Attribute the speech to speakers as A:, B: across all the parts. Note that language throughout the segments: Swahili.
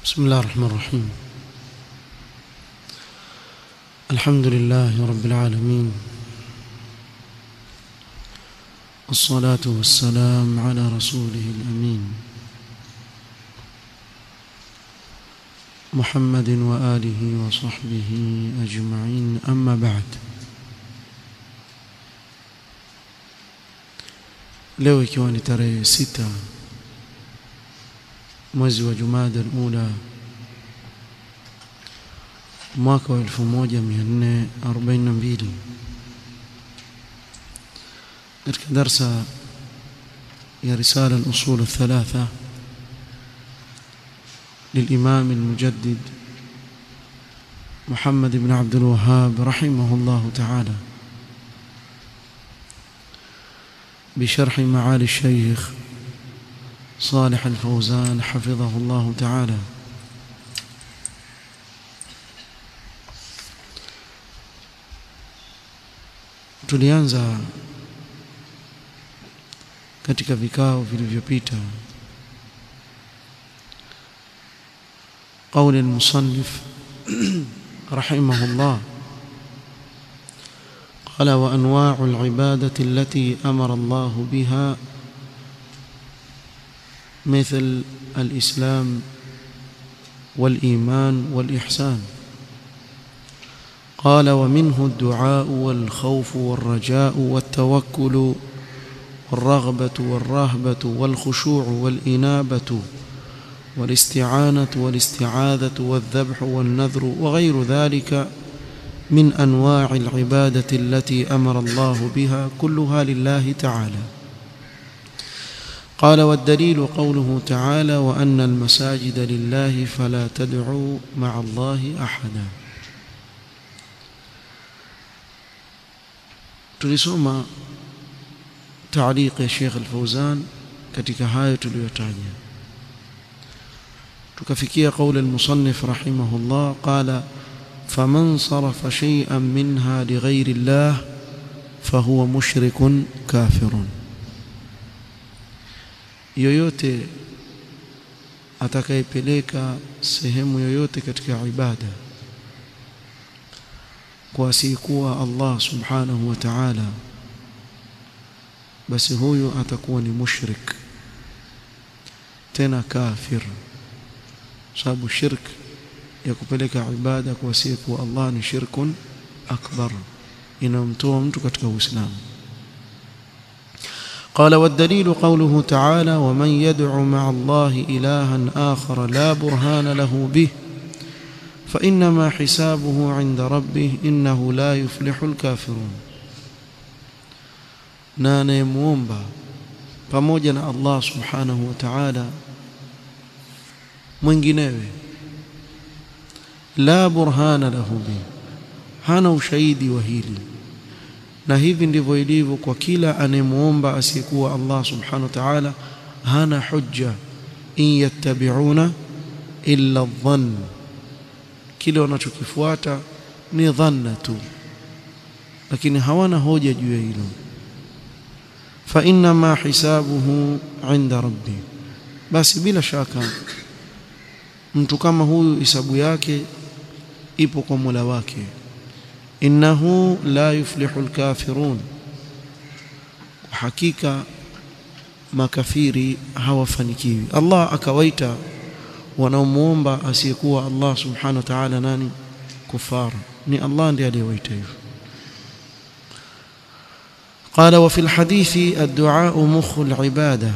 A: بسم الله الرحمن الرحيم الحمد لله رب العالمين الصلاة والسلام على رسوله الأمين محمد وآله وصحبه أجمعين أما بعد leo ikiwa ni tarehe sita mwezi wa Jumada al-Ula mwaka wa 1442 katika darsa ya risala al-usul الثلاثه للإمام المجدد محمد بن عبد الوهاب رحمه الله تعالى بشرح معالي الشيخ صالح الفوزان حفظه الله تعالى tulianza katika vikao vilivyopita قول المصنف رحمه الله قال وانواع العباده التي امر الله بها مثل الاسلام والايمان والاحسان قال ومنه الدعاء والخوف والرجاء والتوكل والرغبه والرهبه والخشوع والانابه والاستعانه والاستعاذه والذبح والنذر وغير ذلك من انواع العباده التي امر الله بها كلها لله تعالى قال والدليل قوله تعالى وان المساجد لله فلا تدعوا مع الله احدا tulisoma تعليق ya Sheikh Al-Fauzan katika hayo tuliyotaja tukafikia قول المصنف رحمه الله قال فمن صرف شيئا منها لغير الله فهو مشرك كافر yoyote atakayepeleka sehemu yoyote katika ibada kwa asiyekuwa Allah subhanahu wa ta'ala basi huyo atakuwa ni mushrik tena kafir sababu shirk ya kupeleka ibada kwa asiyekuwa Allah ni shirkun akbar inamtoa mtu katika Uislamu قال والدليل قوله تعالى ومن يدع مع الله إلها آخر لا برهان له به فإنما حسابه عند ربه إنه لا يفلح الكافرون na anayemwomba pamoja na Allah subhanahu wa ta'ala mwinginewe la burhana lahu bi hana ushahidi wa hili na hivi ndivyo ilivyo kwa kila anayemwomba asiyekuwa Allah subhanahu wa ta'ala hana hujja in yattabi'una illa dhann kile wanachokifuata ni dhanna tu lakini hawana hoja juu ya hilo fa inna ma hisabuhu 'inda rabbi basi bila shaka mtu kama huyu hisabu yake ipo kwa Mola wake innahu la yuflihu alkafirun hakika makafiri hawafanikiwi Allah akawaita wanaomuomba asiyekuwa Allah subhanahu wa ta'ala nani kufara ni Allah ndiye aliyewaita hivyo قال وفي الحديث الدعاء مخ العباده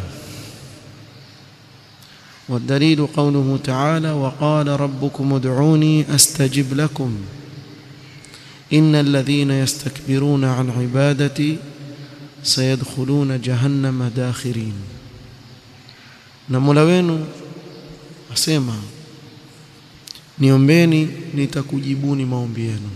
A: والدليل قوله تعالى وقال ربكم ادعوني استجب لكم ان الذين يستكبرون عن عبادتي سيدخلون جهنم داخرين na Mola wenu asema niombeni nitakujibuni maombi yenu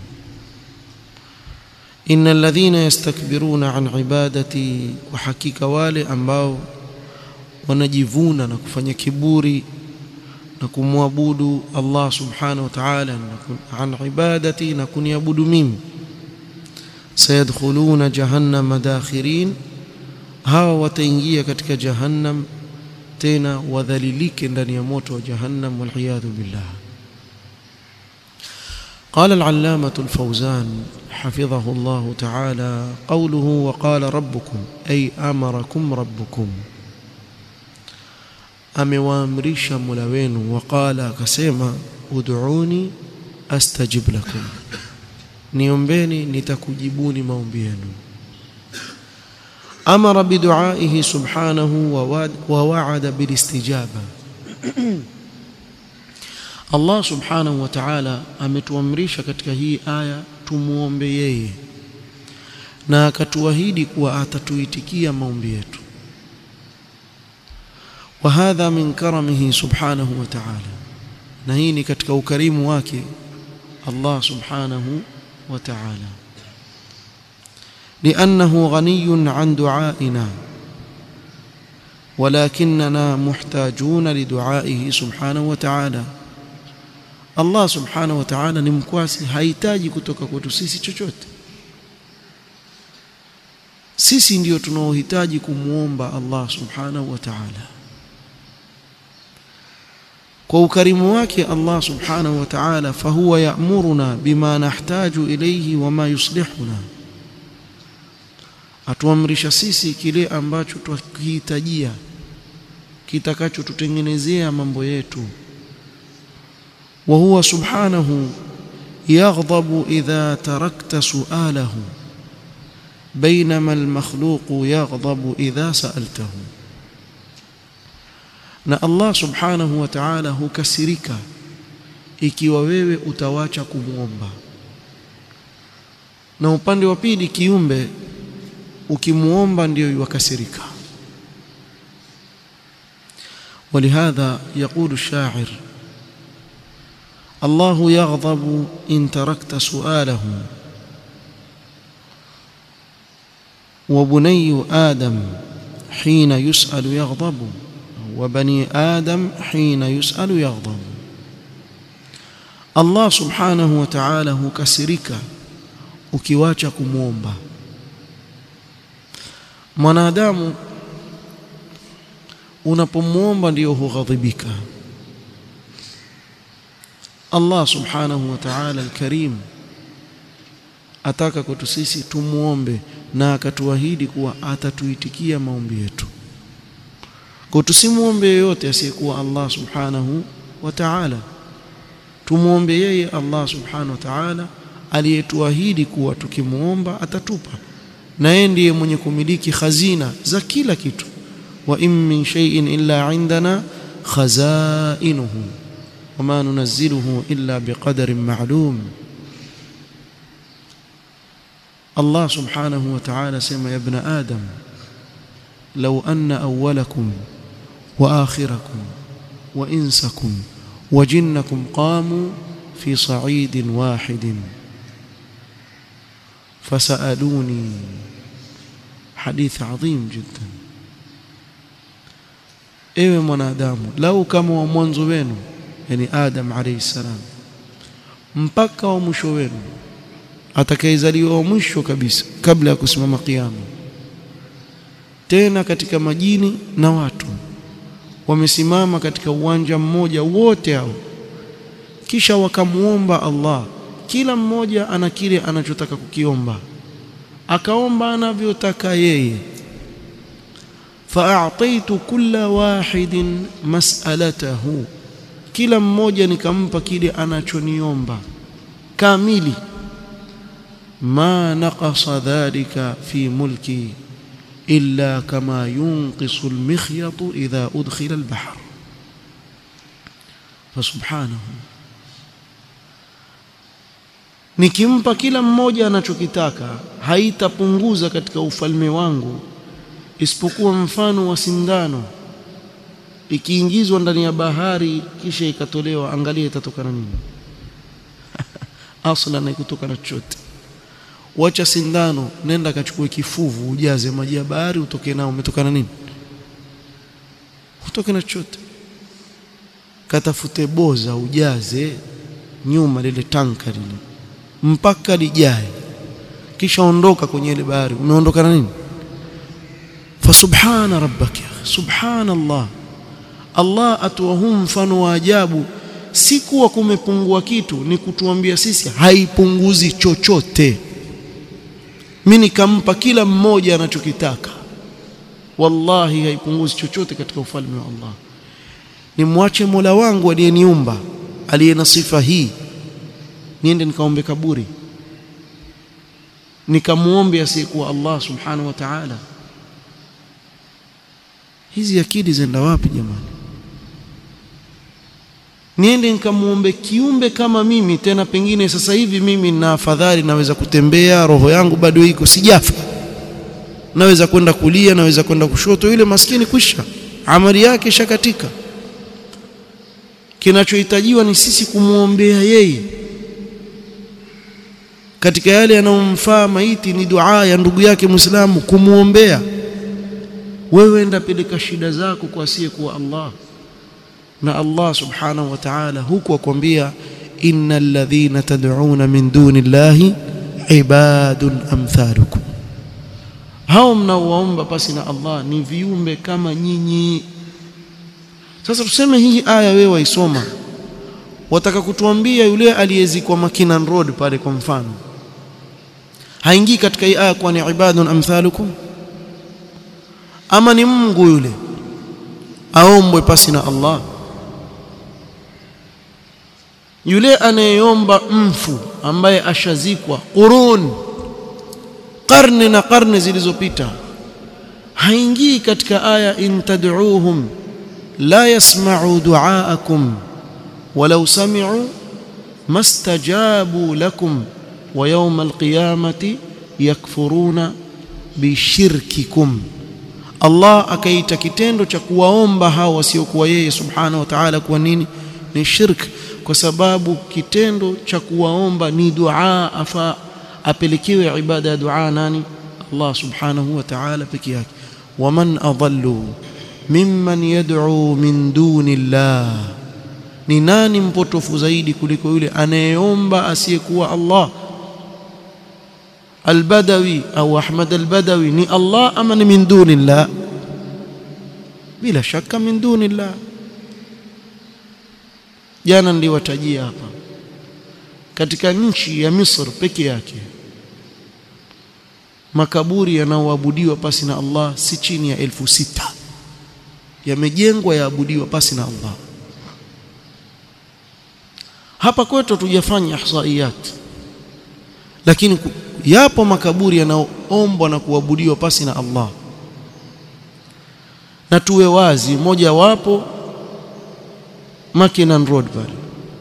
A: innal ladhina yastakbiruna an ibadati wa hakika wale ambao wanajivuna na kufanya kiburi na kumwabudu Allah subhanahu wa ta'ala an ibadati na kuniabudu mimi sayadkhuluna jahannam dakhirin hawa wataingia katika jahannam tena wadhalilike ndani ya moto wa jahannam waliyadhu billah قال العلامة الفوزان حفظه الله تعالى قوله وقال ربكم أي أمركم ربكم amewaamrisha Mola wenu waqala akasema ud'uni astajib lakum niombeni nitakujibuni maombi yenu amara biduaihi subhanahu wa wa'ada bilistijaba Allah subhanahu wa ta'ala ametuamrisha katika hii aya tumuombe yeye na akatuahidi kuwa atatuitikia maombi yetu وهذا من كرمه سبحانه وتعالى نهيني katika ukarimu wake Allah subhanahu wa ta'ala لأنه غني عن دعائنا ولكننا محتاجون لدعائه سبحانه وتعالى Allah subhanahu wa ta'ala ni mkwasi hahitaji kutoka kwetu sisi chochote sisi ndio tunaohitaji kumuomba Allah subhanahu wa ta'ala kwa ukarimu wake Allah subhanahu wa ta'ala fahuwa ya'muruna bima nahtaju ilayhi wama yuslihuna atuamrisha sisi kile ambacho tukihitajia kitakachotutengenezea mambo yetu wa huwa subhanahu yaghdabu idha tarakta su'alahu بينما المخلوق يغضب إذا سألته na Allah subhanahu wa ta'ala hukasirika ikiwa wewe utawacha kumuomba na upande wa pili kiumbe ukimuomba ndio yuwakasirika ولهذا يقول الشاعر الله يغضب إن تركت سؤاله وبني آدم حين يسأل يغضب وبني آدم حين يسأل يغضب Allah subhanahu wa ta'ala hukasirika ukiwacha kumwomba mwanadamu unapomwomba ndiyo hughadhibika Allah subhanahu wa ta'ala al-karim ataka kwetu sisi tumuombe na akatuahidi kuwa atatuitikia maombi yetu kwa tusimuombe yeyote asiyekuwa Allah subhanahu wa ta'ala tumuombe yeye Allah subhanahu wa ta'ala aliyetuahidi kuwa tukimuomba atatupa na yeye ndiye mwenye kumiliki khazina za kila kitu wa in min shay'in illa indana khazainuhu wama nunazziluhu illa biqadarin ma'lum Allah subhanahu wa ta'ala sema ya ibn adam law anna awwalakum wa akhirakum wa insakum wa jinnakum qamu fi sa'idin wahidin fasaluni hadith adhim jiddan ewe mwanadamu lau kama wa mwanzo wenu yani adam alayhi salam mpaka wa mwisho wenu atakayezaliwa wa mwisho kabisa kabla ya kusimama kiyama tena katika majini na watu wamesimama katika uwanja mmoja wote hao kisha wakamuomba Allah kila mmoja ana kile anachotaka kukiomba akaomba anavyotaka yeye fa'ataitu kulla wahidin mas'alatahu kila mmoja nikampa kile anachoniomba kamili ma naqasa dhalika fi mulki illa kama yunqisu almikhyatu idha udkhila albahr fasubhanahu nikimpa kila mmoja anachokitaka haitapunguza katika ufalme wangu isipokuwa mfano wa sindano ikiingizwa ndani ya bahari kisha ikatolewa angalia itatokana nini aslan haikutoka na chochote wacha sindano nenda kachukue kifuvu ujaze maji ya bahari utoke nao umetokana nini utoke na chochote katafute boza ujaze nyuma lile tanka lile mpaka lijae kisha ondoka kwenye ile bahari umeondoka na nini fasubhana rabbaka subhanallah Allah atoa huu mfano wa ajabu si kuwa kumepungua kitu ni kutuambia sisi haipunguzi chochote mimi nikampa kila mmoja anachokitaka wallahi haipunguzi chochote katika ufalme wa Allah nimwache Mola wangu aliyeniumba aliye na sifa hii niende nikaombe kaburi nikamuombe asiyekuwa Allah subhanahu wa ta'ala hizi akili zenda wapi jamani niende nikamuombe kiumbe kama mimi tena pengine sasa hivi mimi na afadhali naweza kutembea roho yangu bado iko sijafa naweza kwenda kulia naweza kwenda kushoto yule maskini kwisha amali yake shakatika kinachohitajiwa ni sisi kumuombea yeye katika yale yanayomfaa maiti ni dua ya ndugu yake Muislamu kumuombea wewe enda peleka shida zako kwa asiyekuwa Allah na Allah subhanahu wa ta'ala huku akwambia innal ladhina tad'una min duni llahi ibadun amthalukum hao mnaowaomba pasi na Allah ni viumbe kama nyinyi sasa tuseme hii aya wewe waisoma wataka kutuambia yule aliyezikwa Makinan Road pale kwa mfano haingii katika hii aya kwa ni ibadun amthalukum ama ni Mungu yule aombwe pasi na Allah yule anayeomba mfu ambaye ashazikwa qurun karne na karne zilizopita haingii katika aya in tad'uuhum la yasma'u du'aakum walau sami'u mastajabu lakum wa yawm alqiyamati yakfuruna bishirkikum Allah akaita kitendo cha kuwaomba hao wasiokuwa yeye subhanahu wa ta'ala kuwa nini ni shirk kwa sababu kitendo cha kuwaomba ni dua afa apelekewe ibada ya dua nani Allah subhanahu wa ta'ala peke yake waman adallu mimman yad'u min duni Allah ni nani mpotofu zaidi kuliko yule anayeomba asiyekuwa Allah Al-Badawi au Ahmad Al-Badawi ni Allah ama ni min duni Allah bila shaka min duni Allah jana niliwatajia hapa katika nchi ya Misri peke yake makaburi yanaoabudiwa pasi na Allah si chini ya elfu sita yamejengwa yaabudiwa pasi na Allah hapa kwetu tujafanya ihsaiyat lakini yapo makaburi yanaoombwa na kuabudiwa pasi na Allah na tuwe wazi moja wapo Makinan Road pale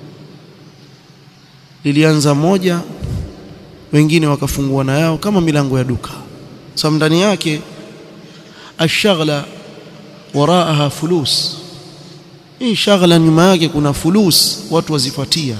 A: lilianza moja wengine wakafungua na yao kama milango ya duka sababu ndani yake ashaghla waraaha fulus hii shaghla nyuma yake kuna fulus watu wazifuatia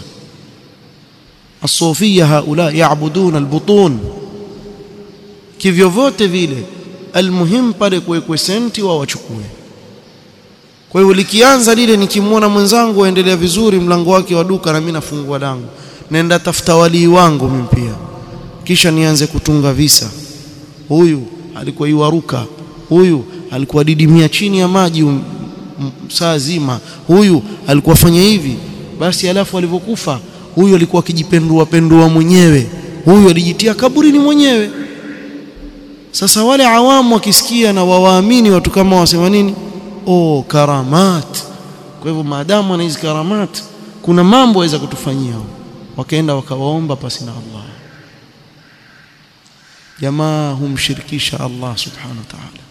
A: asofia haula yaabuduna albutun kivyo vote vile almuhim pale kuwekwe senti wao wachukue kwa hiyo likianza lile nikimwona mwenzangu aendelea vizuri mlango wake wa duka na mimi nafungua langu naenda tafuta walii wangu mimi pia kisha nianze kutunga visa huyu alikuwa iwaruka huyu alikuwa didimia chini ya maji um, um, saa zima huyu alikuwa fanya hivi basi alafu alivyokufa huyu alikuwa akijipendua pendua mwenyewe huyu alijitia kaburini mwenyewe sasa wale awamu wakisikia na wawaamini watu kama wasema nini oh karamat kwa hivyo maadamu ana hizi karamat kuna mambo waweza kutufanyia wakaenda wakawaomba pasi na Allah jamaa humshirikisha Allah subhanahu wa ta'ala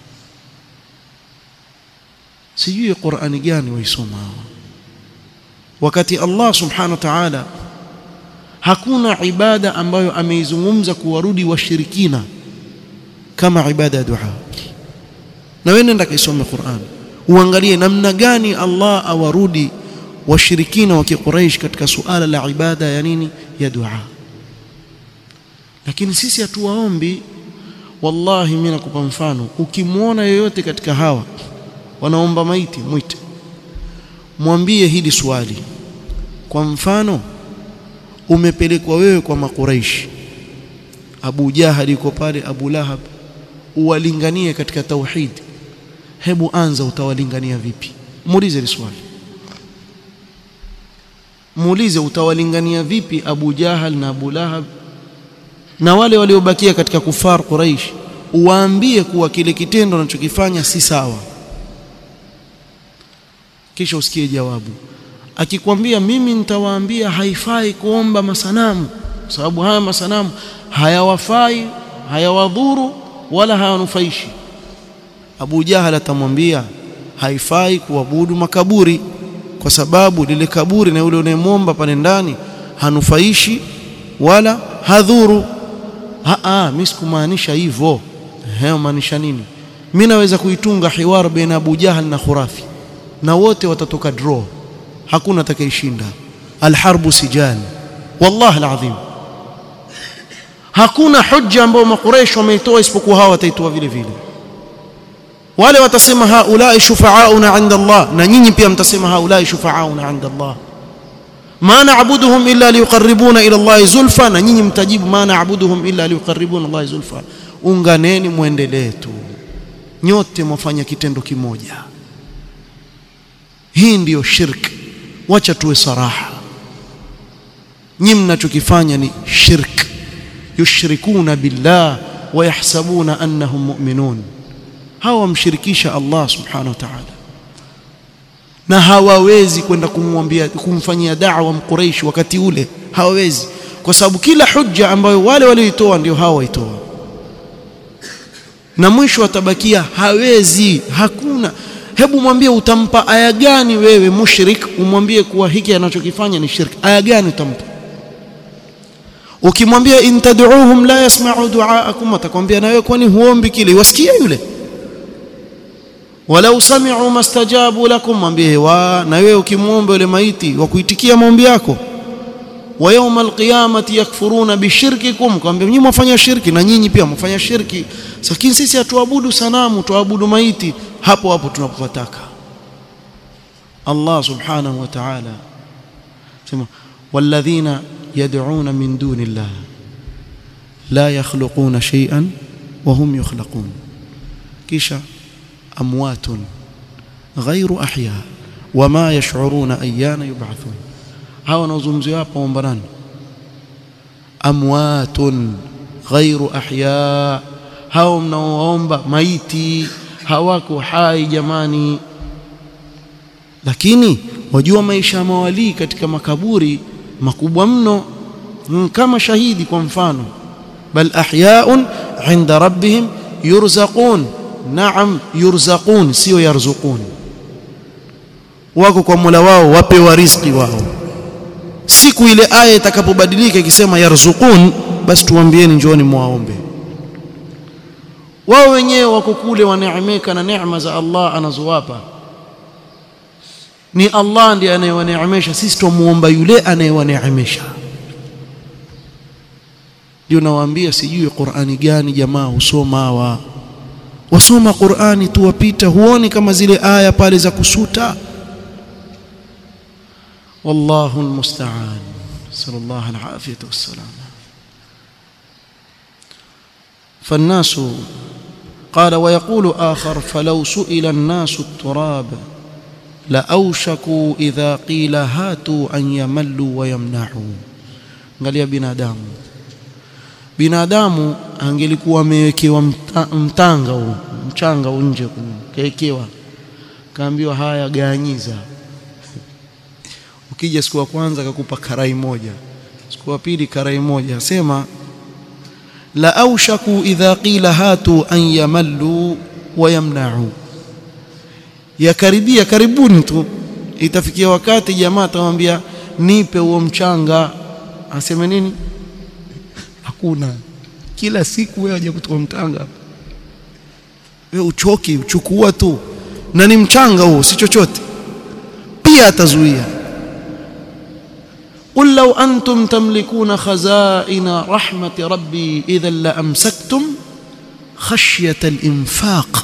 A: sijui Qur'ani gani waisoma wakati Allah subhanahu wa ta'ala hakuna ibada ambayo ameizungumza kuwarudi washirikina kama ibada ya dua na wewe nenda kaisome Qur'an uangalie namna gani Allah awarudi washirikina wa Quraysh katika suala la ibada ya nini ya dua lakini sisi hatuwaombi wallahi mimi nakupa mfano ukimwona yoyote katika hawa wanaomba maiti mwite mwambie hili swali kwa mfano umepelekwa wewe kwa makuraishi Abu Jahal yuko pale Abu Lahab uwalinganie katika tauhid hebu anza utawalingania vipi muulize hili swali muulize utawalingania vipi Abu Jahal na Abu Lahab na wale waliobakia katika kufar Quraish uwaambie kuwa kile kitendo anachokifanya si sawa kisha usikie jawabu akikwambia mimi nitawaambia haifai kuomba masanamu kwa sababu haya masanamu hayawafai hayawadhuru wala hayanufaishi Abu Jahal atamwambia haifai kuabudu makaburi kwa sababu lile kaburi na yule unayemwomba pale ndani hanufaishi wala hadhuru a mimi sikumaanisha hivyo hayo maanisha nini mimi naweza kuitunga hiwar baina Abu Jahal na Khurafi na wote watatoka draw hakuna atakayeshinda alharbu sijal wallahi alazim hakuna hujja ambayo makuresh wameitoa isipokuwa hawa wataitoa vile vile wale watasema haulai shufaauna inda Allah na nyinyi pia mtasema haulai shufaauna inda Allah ma na'buduhum illa liqarribuna ila Allah zulfa na nyinyi mtajibu ma na'buduhum illa liqarribuna Allah zulfa unganeni muendelee tu nyote mwafanya kitendo kimoja hii ndiyo shirk wacha tuwe saraha nyinyi mnachokifanya ni shirk yushrikuna billah wa yahsabuna annahum mu'minun hawa wamshirikisha Allah subhanahu wa ta'ala na hawawezi kwenda kumwambia kumfanyia da'wa mquraish wakati ule hawawezi kwa sababu kila hujja ambayo wale walioitoa ndio hawa waitoa na mwisho atabakia hawezi hakuna hebu mwambie utampa aya gani wewe mushrik umwambie kuwa hiki anachokifanya ni shirki aya gani utampa ukimwambia in tad'uuhum la yasma'u du'aakum atakwambia na wewe kwani huombi kile wasikia yule walau sami'u mastajabu lakum mwambie wa na wewe ukimwomba yule maiti wa kuitikia maombi yako wa yawmal qiyamati yakfuruna bishirkikum kwambia nyinyi mwafanya shirki na nyinyi pia mwafanya shirki lakini sisi hatuabudu sanamu tuabudu maiti hapo hapo tunapopataka Allah subhanahu wa ta'ala sema walladhina yad'una min dunillah la yakhluquna shay'an wa hum yukhlaqun kisha amwatun ghayru ahya wama yash'uruna ayyana yub'athun hawa wanaozungumziwa hapa waomba nani amwatun ghayru ahya hao mnaoomba maiti hawako hai jamani lakini wajua maisha ya mawalii katika makaburi makubwa mno kama shahidi kwa mfano bal ahyaun inda rabbihim yurzaqun naam yurzaqun sio yarzuqun wako kwa Mola wao wapewa riziki wao siku ile aya itakapobadilika ikisema yarzuqun basi tuambieni njooni muwaombe wao wenyewe wako kule waneemeka na neema za Allah anazowapa ni Allah ndiye anayewaneemesha sisi tumuomba yule anayewaneemesha ndio nawaambia sijui Qur'ani gani jamaa husoma hawa wasoma Qur'ani tu wapita huoni kama zile aya pale za kusuta wallahu almusta'an sallallahu alafiyatu wassalam فالناس قال ويقول آخر فلو سئل الناس التراب لأوشكوا إذا قيل هاتوا أن يملوا ويمنعوا angalia binadamu binadamu angelikuwa amewekewa mtanga huu mchanga nje kaekewa kaambiwa haya ganyiza ukija siku ya kwanza akakupa karai moja siku ya pili karai moja asema la aushaku idha qila hatu an yamallu wa yamna'u yakaribia karibuni tu itafikia wakati jamaa atamwambia nipe huo mchanga aseme nini hakuna kila siku wewe aje kutoa mtanga wewe uchoki uchukua tu na ni mchanga huo si chochote pia atazuia قل لو أنتم تملكون خزائن رحمة ربي إذا لأمسكتم خشية الإنفاق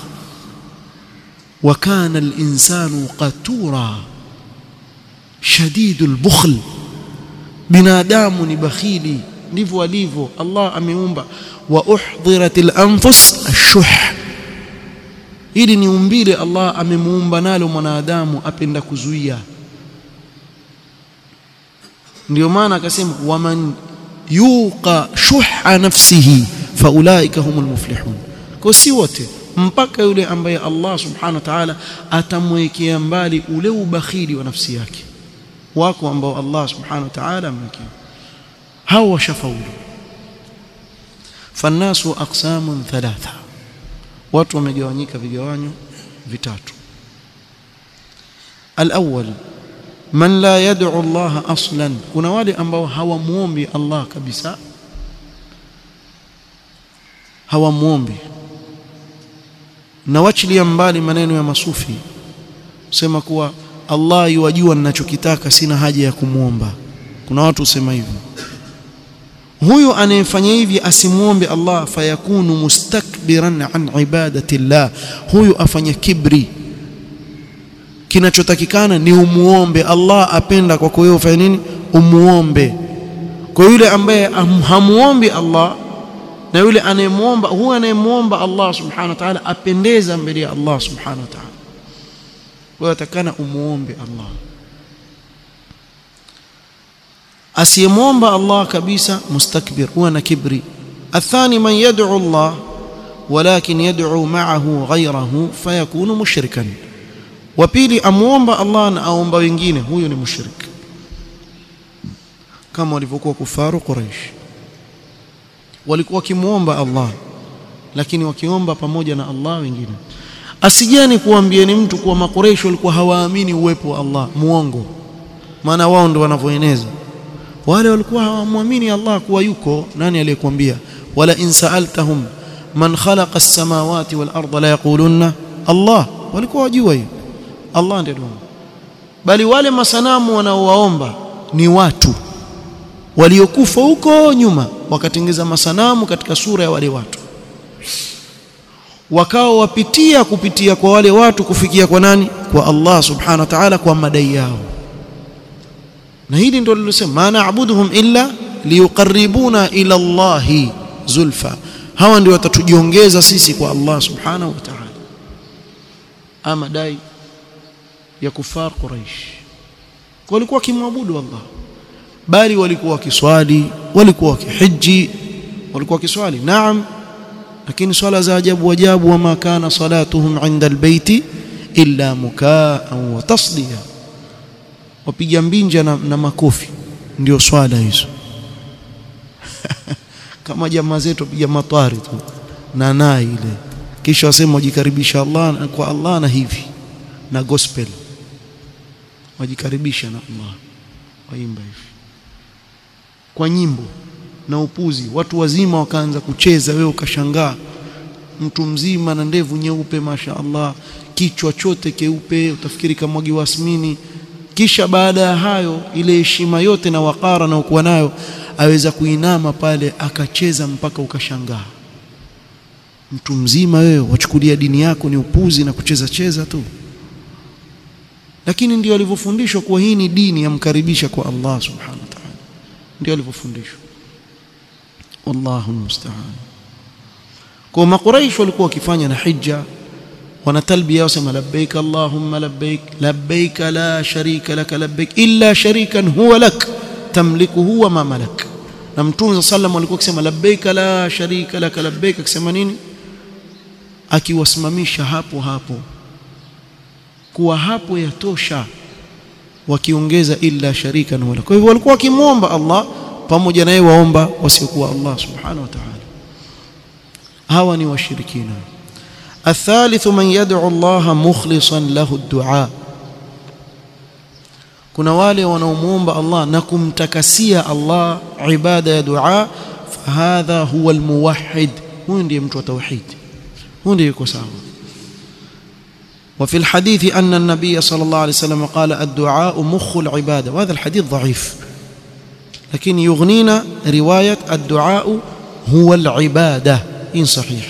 A: وكان الإنسان قتورا شديد البخل binadamu ni bakhili ndivyo alivyo Allah ameumba wa uhdhirat al-anfus ash-shuh hili ni umbile Allah amemuumba nalo mwanadamu apenda kuzuia ndio maana akasema waman yuqa shuha nafsihi faulaika humul muflihun kwa si wote mpaka yule ambaye Allah subhanahu wa ta'ala atamwekea mbali ule ubakhili wa nafsi yake wako ambao Allah subhanahu wa ta'ala amwekea hao washafaulu fannasu aqsamun thalatha watu wamegawanyika vigawanyo vitatu alawwal man la yad'u Allah aslan kuna wale ambao hawamuombi Allah kabisa hawamuombi na wachilia mbali maneno ya masufi sema kuwa Allah yuwajua ninachokitaka sina haja ya kumuomba kuna watu usema hivyo huyu anayefanya hivi asimuombe Allah fayakunu mustakbiran an ibadati llah huyu afanya kibri kinachotakikana ni umuombe Allah apenda kwako wewe ufanye nini umuombe kwa yule ambaye hamuombi Allah na yule anayemuomba huyu anayemuomba Allah subhanahu wa ta'ala apendeza mbele ya Allah subhanahu wa ta'ala wewe atakana umuombe Allah asiyemwomba Allah kabisa mustakbir huwa na kibri athani man yad'u Allah walakin yad'u ma'ahu ghayrahu fayakunu mushrikan wa pili amuomba Allah na aomba wengine huyo ni mushrik kama walivyokuwa kufaru Quraysh walikuwa wakimuomba Allah lakini wakiomba pamoja na Allah wengine asijani kuambieni mtu kuwa makureish walikuwa hawaamini uwepo wa Allah muongo maana wao ndio wanavyoeneza wale walikuwa hawamwamini Allah kuwa yuko nani aliyekwambia wala in sa'altahum man khalaqa as-samawati wal arda la yaqulunna Allah walikuwa wajua hiyo Allah ndiye Mungu bali wale masanamu wanaowaomba ni watu waliokufa huko nyuma wakatengeza masanamu katika sura ya wale watu wakao wapitia kupitia kwa wale watu kufikia kwa nani kwa Allah subhanahu wa ta'ala kwa madai yao na hili ndio lilosema ma na'buduhum illa liyuqarribuna ila Allahi zulfa hawa ndio watatujiongeza sisi kwa Allah subhanahu wa ta'ala ama dai ya kufar quraish walikuwa kimwabudu Allah bali walikuwa wakiswali walikuwa wakihiji walikuwa wakiswali naam lakini swala za ajabu ajabu wama kana salatuhum inda albayti illa mukaan wa tasdiya wapiga mbinja na, na makofi ndio swala hizo kama jamaa zetu wapiga matwari tu na nai ile kisha wasema wajikaribisha Allah kwa Allah na hivi na gospel wajikaribisha na Allah waimba hivi kwa nyimbo na upuzi watu wazima wakaanza kucheza wewe ukashangaa mtu mzima na ndevu nyeupe masha Allah kichwa chote keupe utafikiri kamwagi wasmini kisha baada ya hayo ile heshima yote na wakara na ukuwa nayo aweza kuinama pale akacheza mpaka ukashangaa mtu mzima wewe wachukulia dini yako ni upuzi na kucheza cheza tu lakini ndio alivyofundishwa kuwa hii ni dini yamkaribisha kwa Allah subhanahu wa ta'ala ndio alivyofundishwa wallahu musta'an kwa makuraish walikuwa wakifanya na hija wana talbiya wasema labbaik allahumma labbaik labbaik la sharika lak labbaik illa sharikan huwa lak tamlikuhu wa ma malak na mtume sallam alikuwa akisema labbaik la sharika lak labbaik akisema nini akiwasimamisha hapo hapo kuwa hapo yatosha wakiongeza illa sharikan wala kwa hivyo walikuwa wakimwomba Allah pamoja naye waomba wasiokuwa Allah subhanahu wa ta'ala hawa ni washirikina الثالث من يدعو الله مخلصا له الدعاء kuna wale wanaomuomba Allah na kumtakasia Allah ibada ya dua fahadha huwa almuwahhid huyu ndiye mtu wa tauhid huyu ndiye yuko sawa وفي الحديث أن النبي صلى الله عليه وسلم قال الدعاء مخ العبادة وهذا الحديث ضعيف لكن يغنينا رواية الدعاء هو العبادة إن صحيح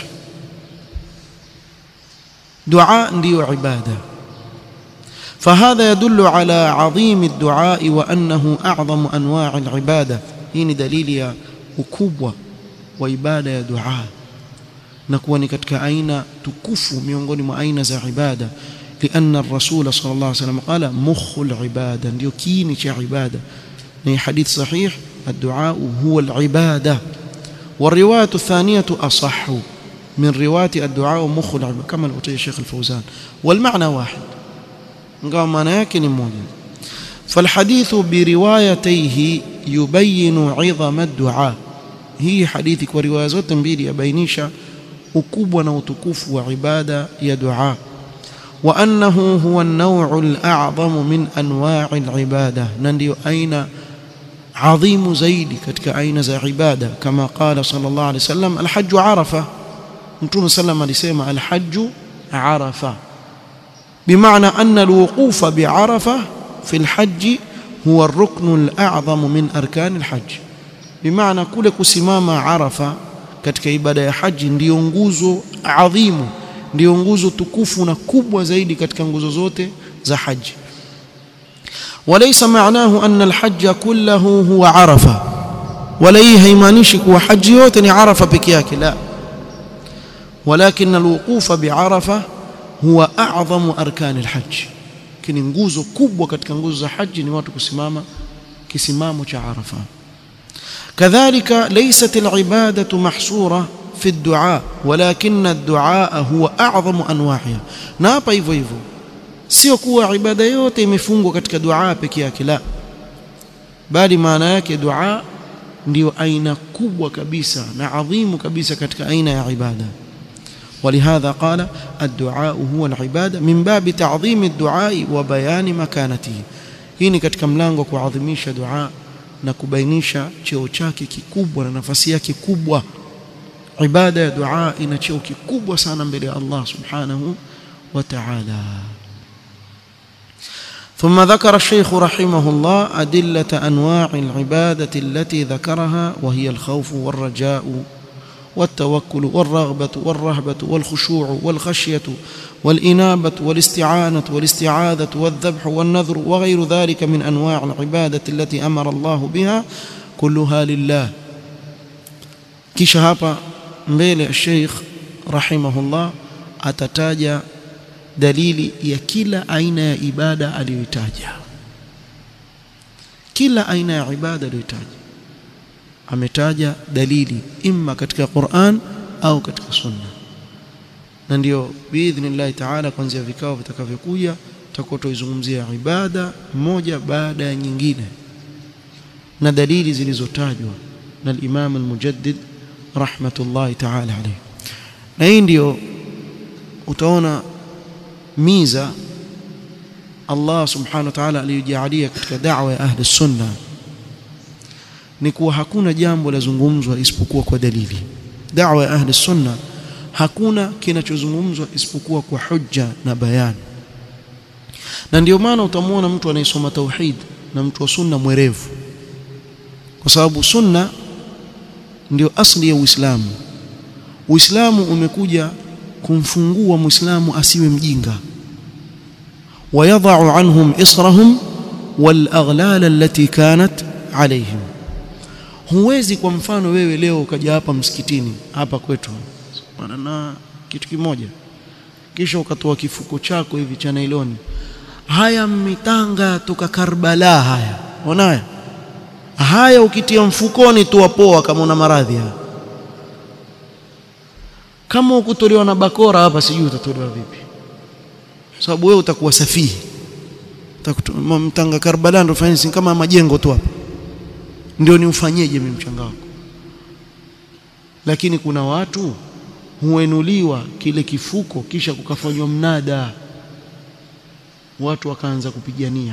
A: دعاء ndio عبادة فهذا يدل على عظيم الدعاء وأنه أعظم أنواع العبادة هي دليل يا ukubwa wa ibada ya dua na kuwa ni katika aina tukufu miongoni mwa aina za ibada لأن الرسول صلى الله عليه وسلم قال مخ العبادة ndio kiini cha ibada ni hadith sahih الدعاء هو العبادة والرواية الثانية أصح من رواية الدعاء مخ العبادة كما قلت الشيخ الفوزان والمعنى واحد قال معنى yake ni moja فالحديث بروايتيه يبين عظم الدعاء hii hadithi kwa riwaya zote mbili yabainisha ukubwa na utukufu wa ibada ya dua وأنه هو النوع الأعظم من أنواع العبادة نندي أين عظيم زيد كتك أين ذا عبادة كما قال صلى الله عليه وسلم الحج عرفة نتون سلم لسيما الحج عرفة بمعنى أن الوقوف بعرفة في الحج هو الركن الأعظم من أركان الحج بمعنى كل كسمام عرفة katika ibada ya haji ndiyo nguzo adhimu ndiyo nguzo tukufu na kubwa zaidi katika nguzo zote za haji وليس معناه أن الحج كله هو عرفة ولا haimaanishi kuwa haji yote ni arafa peke yake la ولكن الوقوف بعرفة هو أعظم أركان الحج kini nguzo kubwa katika nguzo za haji ni watu kusimama kisimamo cha arafa كذلك ليست العبادة محصورة في الدعاء ولكن الدعاء هو أعظم أنواعها na hapa hivyo hivyo sio kuwa ibada yote imefungwa katika dua peke yake la bali maana yake dua ndio aina kubwa kabisa na adhimu kabisa katika aina ya ibada ولهذا قال الدعاء هو العبادة من باب تعظيم الدعاء وبيان مكانته hii ni katika mlango kuadhimisha dua na kubainisha cheo chake kikubwa na nafasi yake kubwa ibada ya dua ina cheo kikubwa sana mbele ya Allah subhanahu wa ta'ala ثم ذكر الشيخ رحمه الله أدلة أنواع العبادة التي ذكرها وهي الخوف والرجاء والتوكل والرغبة والرهبة والخشوع والخشية والإنابة والاستعانة والاستعاذة والذبح والنذر وغير ذلك من أنواع العبادة التي أمر الله بها كلها لله kisha hapa mbele Sheikh rahimahullah atataja dalili ya kila aina ya ibada aliyoitaja kila aina ya ibada aliyoitaja ametaja dalili imma katika Qur'an au katika Sunna na ndio biidhnillah taala kuanzia vikao vitakavyokuja tutakuwa tuizungumzia ibada moja baada ya nyingine na dalili zilizotajwa na al-Imam al-Mujaddid rahmatullahi ta'ala alayhi na hii ndio utaona miza Allah subhanahu wa ta'ala aliyojalia katika da'wa ya ahli sunna ni kuwa hakuna jambo lazungumzwa isipokuwa kwa dalili da'wa ya ahli sunna hakuna kinachozungumzwa isipokuwa kwa hujja na bayani na ndio maana utamwona mtu anayesoma tauhid na mtu wa sunna mwerevu kwa sababu sunna ndio asli ya Uislamu Uislamu umekuja kumfungua Muislamu asiwe mjinga ويضع عنهم إصرهم والأغلال التي كانت عليهم huwezi kwa mfano wewe leo ukaja hapa msikitini hapa kwetu bwana na kitu kimoja kisha ukatoa kifuko chako hivi cha nailoni haya mitanga toka Karbala haya unaona haya ukitia mfukoni tu wapoa kama una maradhi haya kama ukutolewa na bakora hapa sijui utatolewa vipi sababu wewe utakuwa safihi mtanga Karbala ndio fanisi kama majengo tu hapa ndio niufanyeje mimi mchanga wako lakini kuna watu huenuliwa kile kifuko kisha kukafanywa mnada watu wakaanza kupigania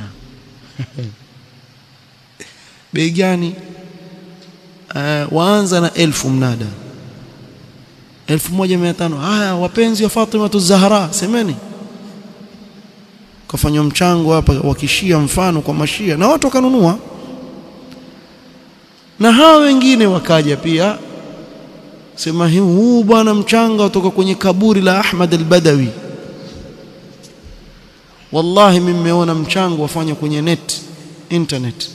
A: bei gani uh, waanza na elfu mnada elfu moja mia tano haya wapenzi wa Fatima Zahra semeni kafanywa mchango hapa wakishia mfano kwa mashia na watu wakanunua na hawa wengine wakaja pia sema huu bwana mchanga kutoka kwenye kaburi la Ahmad al-Badawi wallahi mimi nimeona mchango wafanya kwenye net internet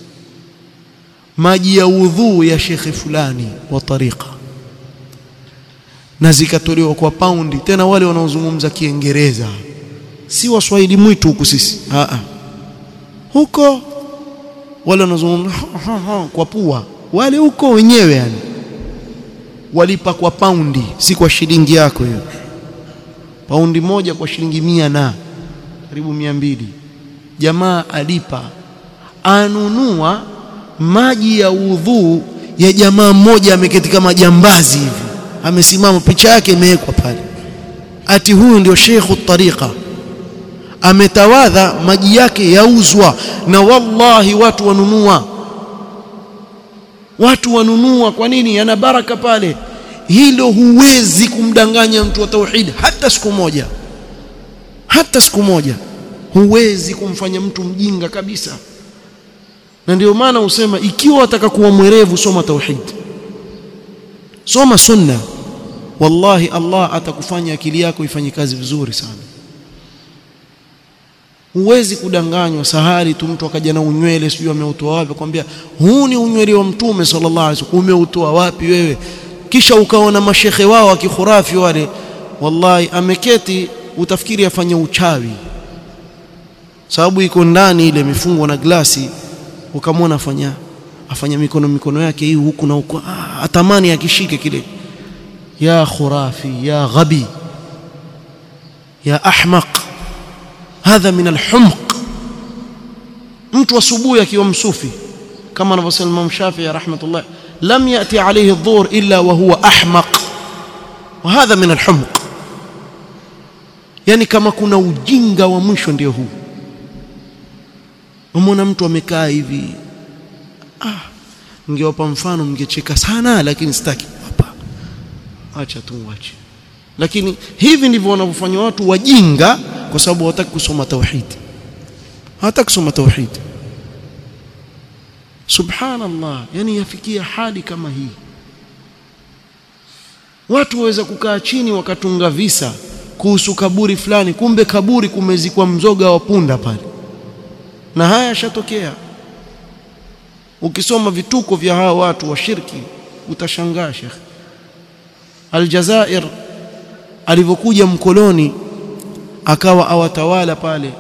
A: maji ya udhuu ya shekhe fulani wa tariqa na zikatolewa kwa paundi tena wale wanaozungumza kiingereza si waswahili mwitu huku sisi Aa. huko wale wanaozungumza kwa pua wale huko wenyewe yani walipa kwa paundi si kwa shilingi yako hiyo paundi moja kwa shilingi mia na karibu mia mbili jamaa alipa anunua maji ya udhuu ya jamaa mmoja ameketi kama jambazi hivi amesimama picha yake imewekwa pale ati huyu ndio sheikhu tariqa ametawadha maji yake yauzwa na wallahi watu wanunua watu wanunua kwa nini yana baraka pale hilo huwezi kumdanganya mtu wa tauhid hata siku moja hata siku moja huwezi kumfanya mtu mjinga kabisa na ndio maana usema ikiwa wataka kuwa mwerevu soma tauhid soma sunna wallahi Allah atakufanya akili yako ifanye kazi vizuri sana huwezi kudanganywa sahari tu mtu akaja na unywele sijui ameutoa wapi kwambia huu ni unywele wa mtume sallallahu alaihi wasallam umeutoa wapi wewe kisha ukaona mashekhe wao wa kikhurafi wale wallahi ameketi utafikiri afanye uchawi sababu iko ndani ile imefungwa na glasi ukamwona afanya afanya mikono mikono yake hii huku na huku ah, atamani akishike kile ya khurafi ya ghabi ya ahmaq hadha min alhumq mtu asubuhi akiwa msufi kama anavyosema Imam Shafi'i rahmatullah lam yati alayhi adh-dhuhr illa wa huwa ahmaq wa hadha min alhumq yani kama kuna ujinga wa mwisho ndio huu umeona mtu amekaa hivi ah ningewapa mfano mngecheka sana lakini sitaki hapa acha tu wache lakini hivi ndivyo wanavyofanya watu wajinga kwa sababu hawataki kusoma tauhid hawataki kusoma tauhid subhanallah yani yafikia hali kama hii watu waweza kukaa chini wakatunga visa kuhusu kaburi fulani kumbe kaburi kumezikwa mzoga wa punda pale na haya yashatokea ukisoma vituko vya hawa watu wa shirki utashangaa Sheikh Aljazair alivyokuja mkoloni akawa awatawala pale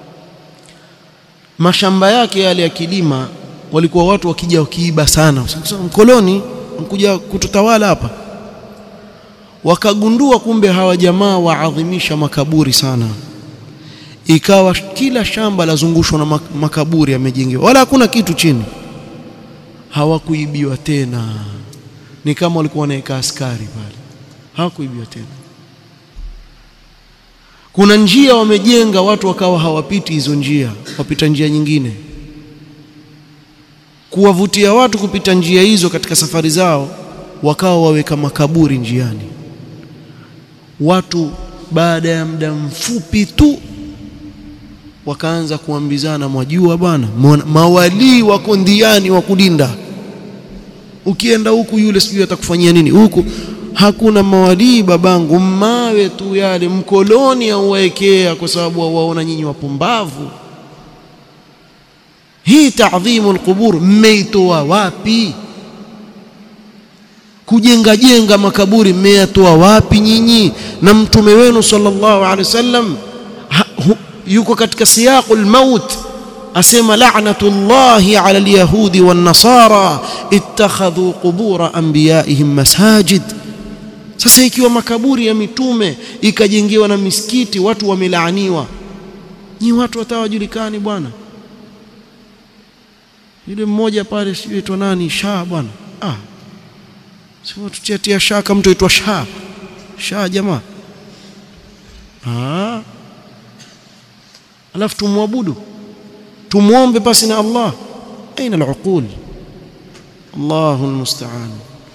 A: mashamba yake yale ya kilima walikuwa watu wakija wakiiba sana mkoloni mkuja kututawala hapa wakagundua kumbe hawa jamaa waadhimisha makaburi sana ikawa kila shamba lazungushwa na makaburi yamejengewa wala hakuna kitu chini hawakuibiwa tena ni kama walikuwa wanaweka askari pale hawakuibiwa tena kuna njia wamejenga watu wakawa hawapiti hizo njia wapita njia nyingine kuwavutia watu kupita njia hizo katika safari zao wakawa waweka makaburi njiani watu baada ya muda mfupi tu wakaanza kuambizana mwajua bwana mawalii wako ndiani wa kulinda ukienda huku yule sijui atakufanyia nini huku hakuna mawalii babangu mawe tu yale mkoloni auwaekea kwa sababu waona nyinyi wapumbavu hii taadhimu alqubur mmeitoa wapi kujenga jenga makaburi mmeyatoa wapi nyinyi na mtume wenu sallallahu alaihi wasallam yuko katika siyaqul maut asema la'natullahi 'ala al-yahudi wan-nasara ittakhadhu qubura anbiya'ihim masajid sasa ikiwa makaburi ya mitume ikajengewa na misikiti watu wamelaaniwa ni watu watawajulikani bwana yule mmoja pale sio aitwa nani shaa bwana ah sio tutiatia shaka mtu aitwa shaa shaa jamaa ah alafu tumwabudu tumuombe pasi na Allah aina al-uqul Allahu almusta'an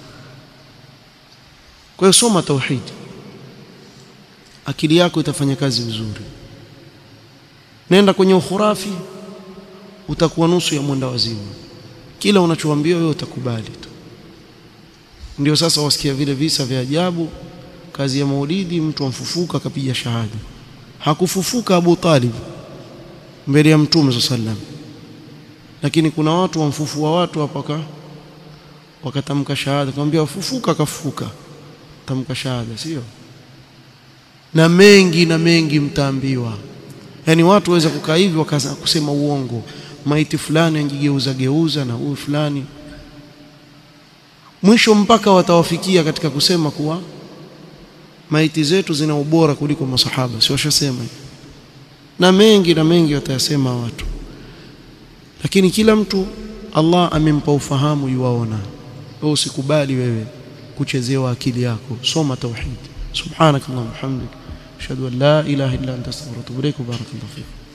A: kwa hiyo soma tauhid akili yako itafanya kazi vizuri nenda kwenye ukhurafi utakuwa nusu ya mwenda wazimu kila unachoambiwa wewe utakubali tu ndio sasa wasikia vile visa vya ajabu kazi ya maulidi mtu amfufuka akapiga shahada hakufufuka Abu Talib mbele ya mtume sallam lakini kuna watu wamfufua watu hapa wakatamka shahada kumwambia wafufuka akafufuka tamka shahada sio na mengi na mengi mtaambiwa yani watu waweza kukaa hivi wakaanza kusema uongo maiti fulani anjigeuza geuza na huyu fulani mwisho mpaka watawafikia katika kusema kuwa maiti zetu zina ubora kuliko masahaba si washasema na mengi na mengi watayasema watu lakini kila mtu Allah amempa ufahamu yuwaona wewe usikubali wewe kuchezewa akili yako soma tauhid subhanakallahumma hamdik ashhadu an la ilaha illa anta astaghfiruka wa atubu ilaik barakallahu fik